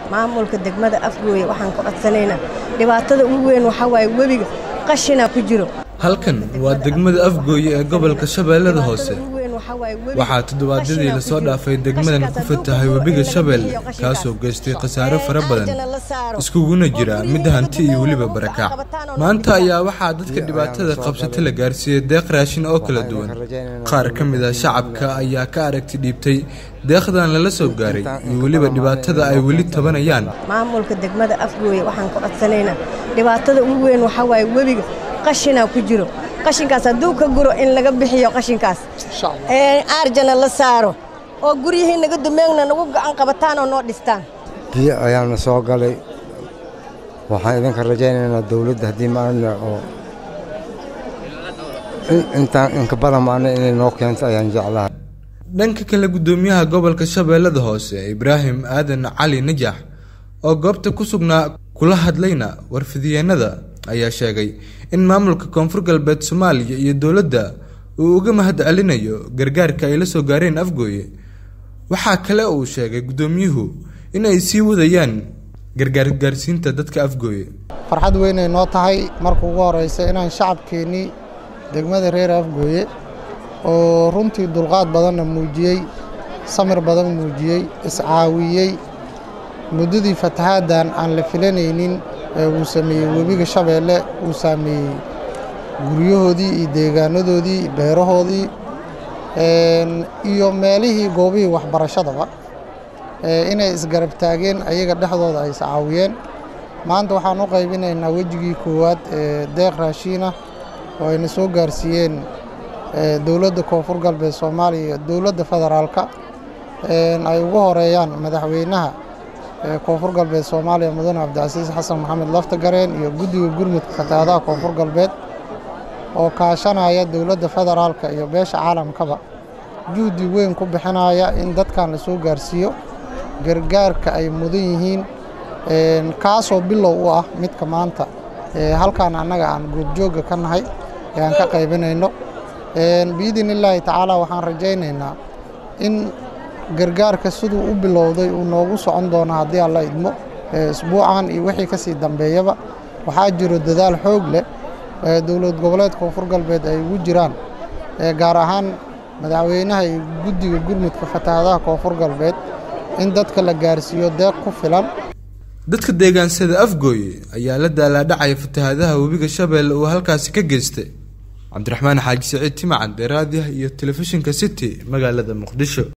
maamulka degmada afgooye waxaan ka codsanaynaa dhibaatada ugu weyn waxaa waaye webiga qashinaa ku jiro halkan waa degmada afgooye ee gobolka shabeellada hoose waxaa toddobaadyadii lasoo dhaafay degmadan ku fatahay webiga shabeelle kaasoo geystay khasaare fara badan iskuguna jira mid hanti iyo weliba barakac maanta ayaa waxaa dadka dhibaatada qabsata la gaarsiiyey deeq raashin oo kala duwan qaar ka mid a shacabka ayaa ka aragti dhiibtay deeqdan lala soo gaaray iyo weliba dhibaatada ay weli tabanayaan maamulka degmada afgooye waxaan ka codsanaynaa dhibaatada ugu weyn waxaa waaye webiga qashinaa ku jiro qashinkaas hadduu ka guro in laga bixiyo qashinkaas aarjana la saaro oo guryihii naga dumeegna nagu gacan qabataan oo noo dhistaan biyo ayaana soo galay waxaan idinka rajaynaynaa dawladda haddii maana oo intaan inka badan maana inay noo keento ayaan jeclahay dhanka kale guddoomiyaha gobolka shabeellada hoose ibraahim aadan cali najax oo goobta ku sugnaa kula hadlayna warfidyeennada ayaa sheegay in maamulka koonfur galbeed soomaaliya iyo dowladda uu uga mahad celinayo gargaarka ay la soo gaareen afgooye waxaa kale uu sheegay guddoomiyuhu in ay sii wadayaan gargaargaarsiinta dadka afgooye farxad weynay noo tahay marka ugu horeysa inaan shacabkeennii degmada reer afgooye oo runtii dulqaad badanna muujiyey samir badan muujiyey iscaawiyey muddadii fatahaaddan aan la filanaynin ee uu sameeyey webiga shabeelle uu saameeyey guryahoodii iyo deegaanadoodii beerahoodii iyo meelihii goobihii waxbarashadaba inay isgarab taageen ayaga dhexdooda ay iscaawiyeen maanta waxaan u qaybinaynaa wejigii koowaad ee deeq raashiinah oo ayna soo gaarsiiyeen dowladda koonfur galbeed soomaaliya iyo dowladda federaalka ay ugu horeeyaan madaxweynaha koonfur galbeed soomaaliya mudane cabdicasiis xasan maxamed laftagareen iyo guddiga gurmudka fatahaadaha koonfur galbeed oo kaashanaya dowladda federaalka iyo beesha caalamkaba juhdi weyn ku bixinaya in dadkan la soo gaarsiiyo gargaarka ay mudan yihiin kaasoo bilow u ah midka maanta halkaan annaga aan goobjoogga ka nahay ee aan ka qaybinayno biidin illaahi tacaala waxaan rajaynaynaa in gargaarka siduu u bilowday uu noogu socon doono haddii alla idmo isbuucan iyo wixii ka sii dambeeyaba waxaa jiro dadaal xoog leh dowlad goboleed koonfur galbeed ay ugu jiraan gaar ahaan madaxweynaha iyo guddiga gurmudka fatahaadaha koonfur galbeed in dadka la gaarsiiyo deeq ku filan dadka deegaansada afgooye ayaa la daalaadhacaya fatahaadaha webiga shabeelle uu halkaasi ka geystay cabdiraxmaan xaaji saciid timacad ee raadiah iyo telefishinka city magaalada muqdisho